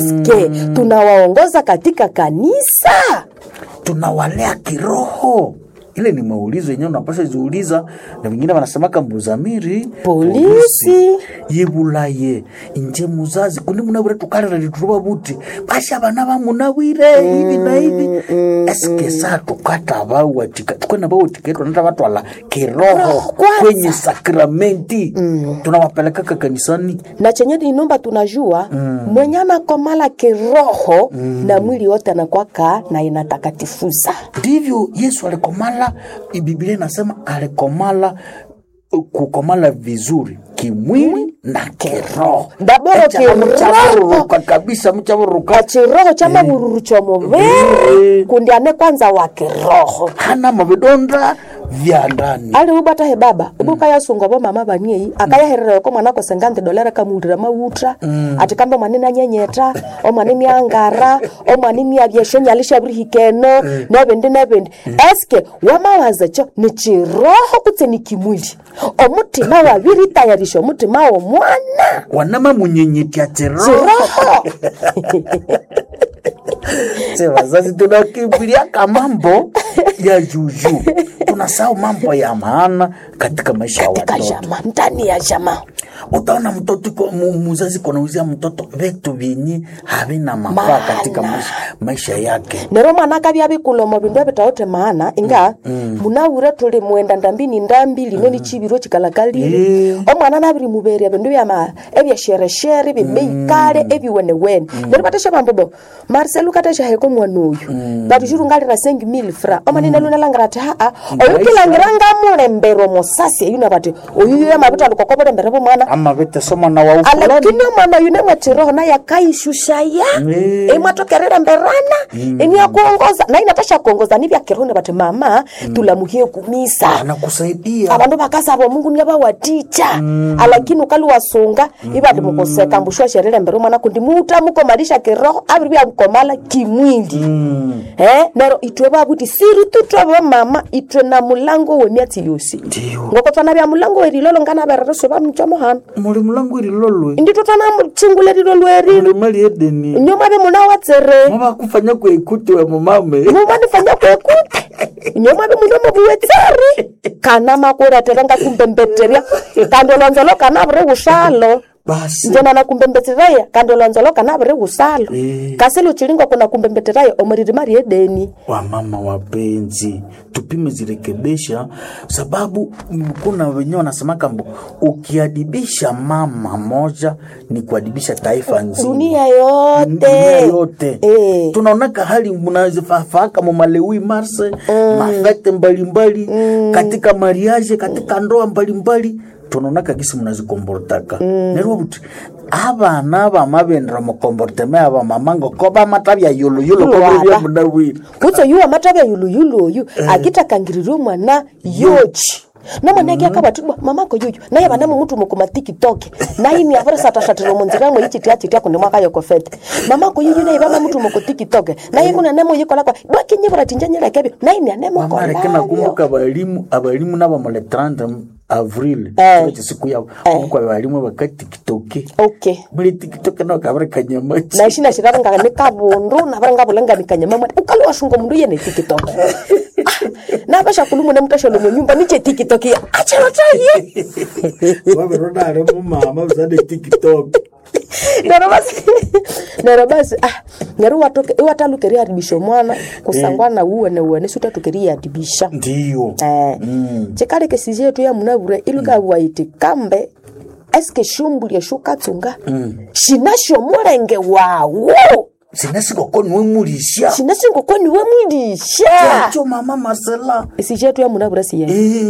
eske tunawaongoza katika kanisa tunawalea kiroho ile ni maulizo yenyewe unapasha ziuliza na wengine wanasemaka mbuzamiri Polisi. yibulaye inje muzazi kundi munawire tukalira lituruba buti basha bana bamunawire hivi na hivi eske saa tukata bawatika tukwena bawatika tunata batwala kiroho kwanza. kwenye sakramenti tunawapelekaka kanisani na chenye inomba tunajua mwenye anakomala kiroho na mwili wote anakwaka na inatakatifuza ndivyo yesu alikomala biblia inasema alikomala uh, kukomala vizuri kimwili na kiroho Daboro Echa kiroho. mchavururuka kabisa mchavururuka chiroho cha mavururu cha muviri Eh. kundi ane kwanza wa kiroho hana mavidonda vya ndani ali ubata he baba ubuka yasunga bo mama baniei akayaherera ko mwana ko sengante dolera kamundira mautra ati kamba mwanene anyenyeta o mwanene angara o mwanene abyeshenya alishabirihikeno nebendi nebendi eske wamawaza cho ni chiroho kutse ni kimwili omutima wabiri tayarisha omutima wo mwana wanama munyenyetya chiroho chiroho Se wazazi tunakimbiliaka mambo ya juju tunasahau mambo ya maana katika maisha ya katika watoto jama ndani ya jama utaona mtoto ko- mu- muzazi konauzia mtoto vitu vyenye havina mafaa Maana. katika maisha, maisha yake nero mwana akabya bikulomo bindu ebitaote maana inga munawure tuli mwenda ndambini ndambi lino ni chibiro chikalakalile Eh. omwana nabiri muberia bindu byama ebyashereshere bimeikale ebiwenewene nero batesha bambobo marcel katesha heko mwana oyu batushuru ngalira sengi mil fra omanine lunalangira ati haa oyu kilangira ngamulembero mosasi eyuna bati oyu yamabita lukokobulembere bomwana ama vitesoma na wa ufulani alakini omwana yune mwetiroho naye akaishushaya Eh. imwatokerera mberana iniakuongoza na inatasha kuongoza nivya kiroho bati mama tulamuhie kumisa anakusaidia abandu bakasaba omungu niabawaticha alakini ukali wasunga ibandi mukoseka mbushwa sherere mbere mwana kundi muta mukomalisha kiroho abiri byamukomala kimwili eh nero itwe babuti siri tutwe mama itwe na mulango wemiatsi yosi Ndiyo. ngoko twana bya mulango werilolo ngana berereso bamchomo hano muli mulangu irilolwe ndito twana chingulelilo lwerilo muli mali edeni nyoma be muna watsere mavakufanya kuekuti we mumame mumanifanya kwekuti nyoma be muno mubuwetseri kana makuretera ngakumbembetterya kandi olonzolo kana buri usalo basi njena nakumbembetteraya kandi olonzolo kana buri usalo Eh. kasi luchilingo kuna kumbembetteraya omuriri mari edeni wamama wapenzi tupime zirekebisha sababu mm, kuna wenyewe wanasemaka mbo ukiadibisha mama moja ni kuadibisha taifa nzima dunia dunia yote yote Eh. tunaonaka hali mnazifafaaka mumalewi marse mafete mbalimbali katika mariage katika ndoa mbalimbali tunaonaka gisi mnazikombortaka nerwo buti abana bamabendera mukomborteme aba mama ngoko bamatabya yuluyulu Lwaba. kobirya munawiri kutso yuwa matavya yuluyulu oyu akitakangiririe omwana yochi nomwana eki akabatibwa mamako yuyu naye bana mumutu mukuma tikitoke naye ni avere satashatira munzira mwe ichitia chitia kundi mwaka yokofete mamako yuyu naye bama mutu muku tikitoke naye kuna nemo yikola kwa bwakinyibura tinjanyira kebyo naye ni anemo mamareke kolayo nakumbuka abalimu abalimu nabo mule 30 avril Eh. kile chisiku yabo kumbuka abalimu bakatikitoke okay muli tikitoke nao kabari kanyamachi naishi nashiraranga ni kabundu navaranga vulanga kanyama mwana ukali washunga mundu yene tikitoke navasha kulumu nemutashalo munyumba niche tikitoke acherotaye waveronare mumama usane tiktok nero basi nero basi ah nero watoke iwatalukeria haribisha mwana kusangwana uwene uwene sutatukeria haribisha ndiyo eh chikale kesije yetu ya munavure iluka waiti kambe eske shumbulie shukatsunga shinasho mulenge wawo sinasikokoni wemulisha shinasingokoni wemwilisha yacho mama marcela isije yetu ya munavure siye Eh.